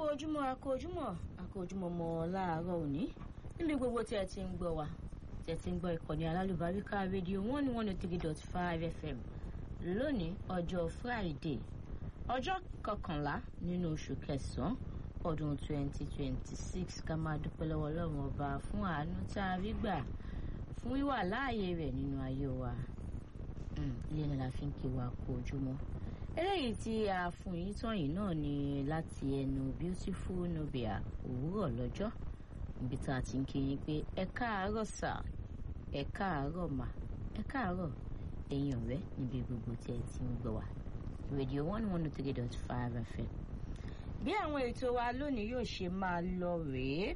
ojúmọ́ akó ojúmọ́ akó ojúmọ́ mọ́ láàárọ̀ òní níbi gbogbo tí ẹ ti ń gbọ́ wa tí ẹ ti ń gbọ́ ìkànnì alálùbáríkà rédíò one one oh three dot five fm lónìí ọjọ́ friday ọjọ́ kọkànlá nínú oṣù kẹsàn-án ọdún twenty twenty six ká máa dúpẹ́ lọ́wọ́ ọlọ́run ọba fún àánú tá a rí gbà fún wíwà láàyè rẹ̀ nínú ayé wa ilé ni la fi ń kí wa kó ojúmọ́ eléyìí tí a fún yín tán yìí náà ni láti ẹnu beautiful nubia òwúrọ̀ lọ́jọ́ níbi tá a ti ń kí yín pé ẹ káàárọ̀ sà ẹ káàárọ̀ mà ẹ káàárọ̀ ẹ̀yin ọ̀rẹ́ níbi gbogbo tí ẹ ti ń gbọ́ wa rédíò one one three dot five fm bí àwọn ètò wa lónìí yóò ṣe máa lọ rèé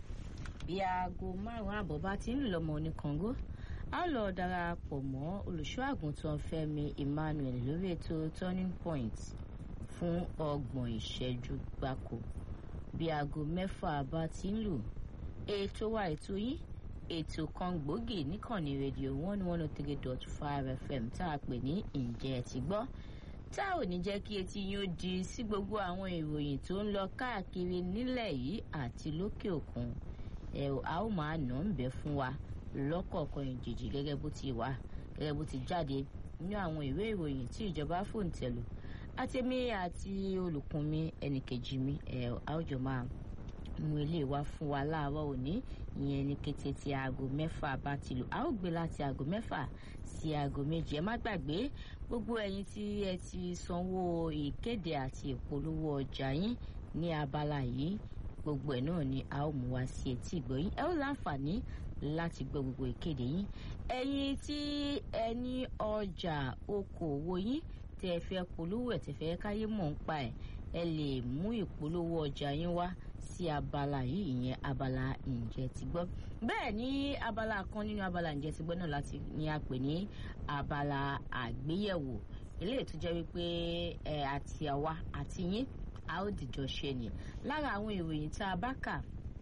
bí aago márùn-ún àbọ̀ bá ti ń lù lọ́mọ oníkàngó a lọ darapọ̀ mọ́ olùṣọ́ àgùntàn Fẹ́mi Emmanuel lórí ètò turning point fún ọgbọ̀n ìṣẹ́jú gbáko bí aago mẹ́fà bá ti ń lù ètò wa ètò yín ètò kan gbòógì níkànnì rédíò one one oh three dot five fm tá a pè ní ǹjẹ́ ẹ ti gbọ́ tá ò ní jẹ́ kí etí yín ó di sí gbogbo àwọn ìròyìn tó ń lọ káàkiri nílẹ̀ yìí àti lókè òkun ẹ̀ a ó máa nà ń bẹ́ fún wa lọ́kọ̀ọ̀kan ìjèjì gẹ́gẹ́ bó ti wà gẹ́gẹ́ bó ti jáde nínú àwọn ìwé ìròyìn tí ìjọba fòǹtẹ̀lù àtẹ̀mí àti olùkún mi ẹnìkejì mi ẹ̀ àwùjọ máa mú ilé wa fún wa láàárọ̀ òní ìyẹn ní kété tí aago mẹ́fà bá ti lù a ó gbé láti aago mẹ́fà sí aago méje ẹ má gbàgbé gbogbo ẹ̀yin tí ẹ ti sanwó ìkéde àti ìpolówó ọjà yín ní abala yìí gbogbo ẹ̀ náà ni a ó mú wá sí etí ìgbọ̀yìn ẹ ó láǹfààní láti gbọ́ gbogbo ìkéde yín ẹ̀yin tí ẹ ní ọjà okòwò yín tẹ ẹ fẹ́ polówó ẹ̀ tẹ fẹ́ káyé mọ̀ ń pa ẹ̀ ẹ lè mú ìpolówó ọjà yín wá sí abala yìí ìyẹn abala ǹjẹ́ ti gbọ́ bẹ́ẹ̀ ní abala kan nínú abala ǹjẹ́ ti gbọ́ náà láti ní a pè ní abala àgbéyẹ̀wò eléyìí tó jẹ́ wípé ẹ àti àwa àti yín a ó dìjọ ṣe ni lára àwọn ìròyìn tá a bá kà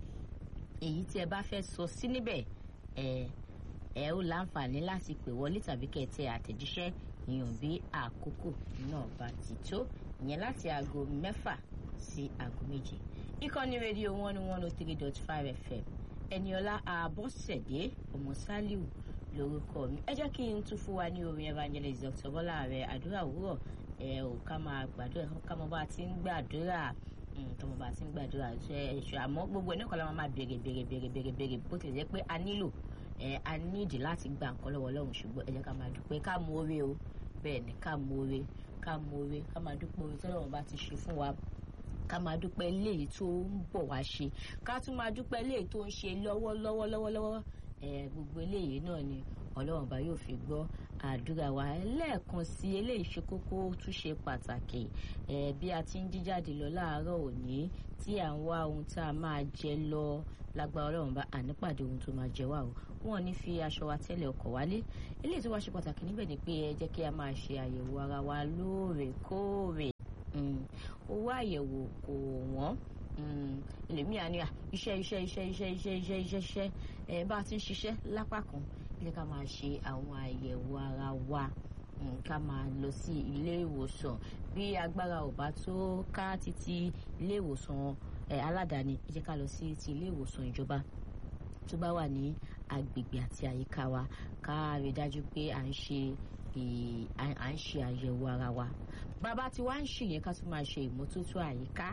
èyí tí ẹ bá fẹ́ sọ sí níbẹ̀ ẹ ẹ ó láǹfààní láti pè wọlé tàbí kẹtẹ àtẹ̀jíṣẹ́ ìyàn bí àkókò náà bá ti tó ìyẹn láti aago mẹ́fà sí aago méje ìkànnì rédíò one one oh three dot five fm ẹniọlá àbọ̀sẹ̀dé ọmọ sálíù lórúkọ mi ẹ jẹ́ kí n tún fún wa ní orin evangelist dr bọ́lá rẹ̀ àdúrà òwúrọ̀ ẹ ò ká máa gbàdúrà ká mọ bá ti ń gbàdúrà tọmọ bá ti ń gbàdúrà ṣe ẹṣọ àmọ́ gbogbo ẹ náà kọ́ la máa béèrè béèrè béèrè béèrè béèrè bó tilẹ̀ jẹ́ pé a nílò ẹ a nídìí láti gba nǹkan lọ́wọ́ Ọlọ́run ṣùgbọ́n ẹ jẹ́ ká máa dúpẹ́ ká mú oore o bẹ́ẹ̀ ni ká mú oore ká mú oore ká máa dúpẹ́ oore tọ́lọ́run bá ti ṣe fún wa ká máa dúpẹ́ léyìí tó ń bọ̀ wá ṣe ká tún máa dúpẹ́ léyìí tó ń ṣe lọ́wọ́lọ́wọ́ lọ́wọ́lọ́wọ́ ẹ gbogbo eléyìí náà ni Ọlọ́run bá yóò fi gbọ́ àdúrà wa lẹ́ẹ̀kan sí eléyìí ṣe kókó tún ṣe pàtàkì ẹ bí a ti ń jíjáde lọ láàárọ̀ òní tí à ń wá ohun tá a máa jẹ lọ lágbára Ọlọ́run bá ànípàdé ohun tó máa jẹ wá o wọn ní fi aṣọ wa tẹ́lẹ̀ ọkọ̀ wálé eléyìí tó wá ṣe pàtàkì níbẹ̀ ni pé ẹ jẹ́ kí a máa ṣe àyẹ̀wò ara wa lóòrèkóòrè owó àyẹ̀wò kò wọ́n ẹlòmíà ní iṣẹ́ iṣẹ́ iṣẹ́ iṣẹ́ iṣẹ́ iṣẹ́ iṣẹ́ iṣẹ́ ẹ bá a ti ń ṣiṣẹ́ lápá kan ilé ká máa ṣe àwọn àyẹ̀wò ara wa ká máa lọ sí ilé ìwòsàn bí agbára ò bá tó ká títí ilé ìwòsàn aládàáni ẹ jẹ́ ká lọ sí ti ilé ìwòsàn ìjọba tó bá wà ní agbègbè àti àyíká wa ká rí dájú pé à ń ṣe à ń ṣe àyẹ̀wò ara wa bàbá tí wàá ń ṣèyẹn ká tún máa ṣe ìmọ́tótó àyíká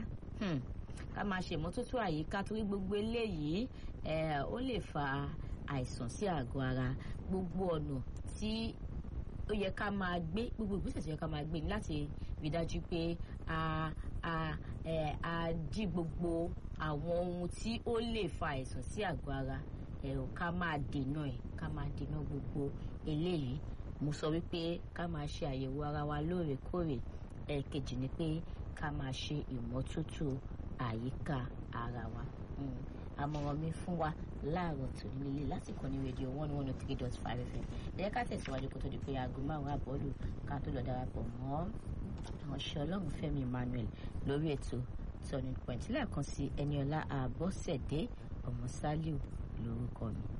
ká máa ṣe ìmọ́tótó àyíká torí gbogbo eléyìí ó lè fa àìsàn sí àgọ́ ara gbogbo ọ̀nà tí ó yẹ ká máa gbé gbogbo ìgbésẹ̀ tó yẹ ká máa gbé ní láti rí dájú pé a a ẹ a dí gbogbo àwọn ohun tí ó lè fa àìsàn sí àgọ́ ara ẹ ò ká máa dènà ẹ ká máa dènà gbogbo eléyìí mo sọ wípé ká máa ṣe àyẹ̀wò ara wa lóòrèkóòrè ẹ̀ẹ̀kejì ni pé ká máa ṣe ìmọ́tótó àyíká ara wa àmọ̀ràn mi fún wa láàárọ̀ tó nílé lásìkò ní rédíò one one oh three dot five fm ẹ̀yẹ́ ká tẹ̀síwájú kó tó di pé aago márùn-ún àbọ̀lù ká tó lọ darapọ̀ mọ́ àwọn ṣe ọlọ́run fẹ́mi emmanuel lórí ètò turning point lẹ́ẹ̀kan sí ẹniọlá àbọ̀sẹ̀dé ọmọ sálíù lórúkọ mi.